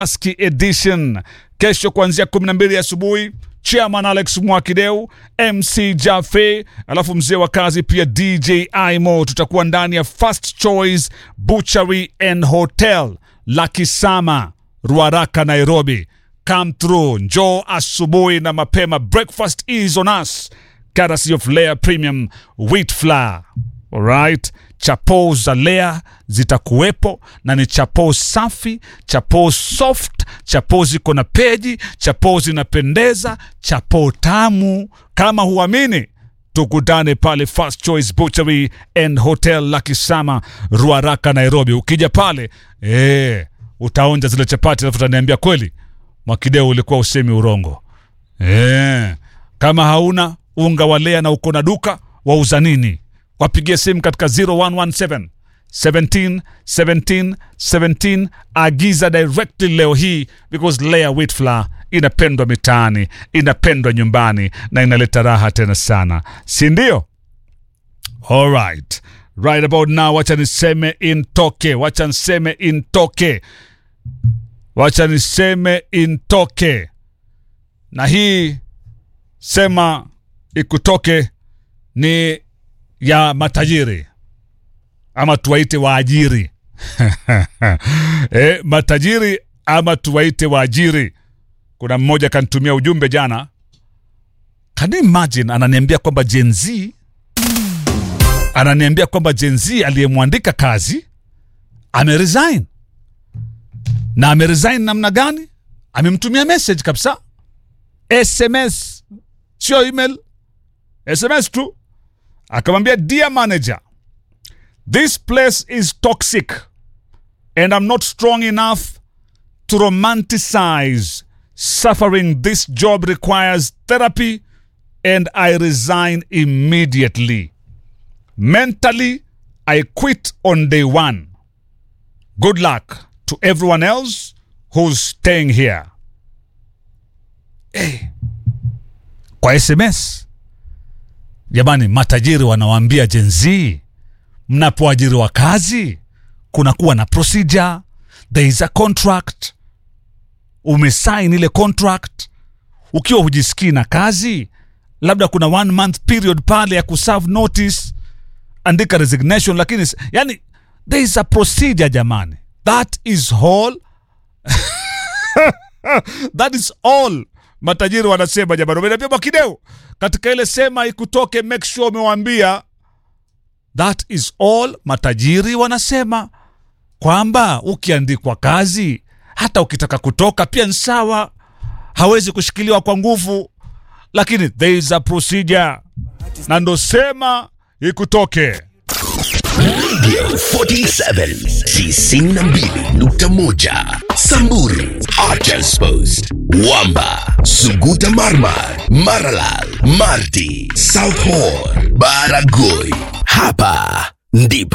Aski Edition kesho kuanzia 12 asubuhi. Chairman Alex Mwakideu, MC Jafe, alafu mzee wa kazi pia DJ Imo. Tutakuwa ndani ya First Choice Butchery and Hotel la Kisama, Ruaraka, Nairobi. Come through, njoo asubuhi na mapema. Breakfast is on us, courtesy of Layer Premium Wheat Flour. Alright, chapo za Lea zitakuwepo na ni chapo safi, chapo soft, chapo ziko na peji, chapo zinapendeza, chapo tamu. Kama huamini, tukutane pale First Choice Butchery and Hotel la Kisama, Ruaraka, Nairobi. Ukija pale eh, utaonja zile chapati, alafu utaniambia kweli Mwakideu ulikuwa usemi urongo. Eh, kama hauna unga wa Lea na uko na duka, wauza nini? wapigie simu katika 0117 17 17 17 agiza directly leo hii because Lea wheat flour inapendwa mitaani inapendwa nyumbani na inaleta raha tena sana si ndio alright right about now wacha niseme intoke wacha niseme intoke wacha niseme intoke na hii sema ikutoke ni ya matajiri ama tuwaite waajiri e, matajiri ama tuwaite waajiri. Kuna mmoja kanitumia ujumbe jana, can you imagine, ananiambia kwamba Gen Z ananiambia kwamba Gen Z aliyemwandika kazi ameresign, na ameresign namna gani? Amemtumia message kabisa, SMS sio email, SMS tu akamwambia dear manager this place is toxic and i'm not strong enough to romanticize suffering this job requires therapy and i resign immediately mentally i quit on day one good luck to everyone else who's staying here hey. kwa sms Jamani, matajiri wanawaambia Gen Z, mnapoajiriwa kazi kunakuwa na procedure, there is a contract. Umesign ile contract, ukiwa hujisikii na kazi, labda kuna one month period pale ya kuserve notice, andika resignation, lakini yani there is a procedure jamani, that is all that is all matajiri wanasema jamani. Umeniambia Mwakideu katika ile sema ikutoke, make sure umewaambia that is all. Matajiri wanasema kwamba ukiandikwa kazi, hata ukitaka kutoka pia ni sawa, hawezi kushikiliwa kwa nguvu, lakini there is a procedure, na ndo sema ikutoke. Radio 47 92.1 Samburu Archers Post Wamba Suguta Marmar Maralal Marti South Horr Baragoi Hapa ndipo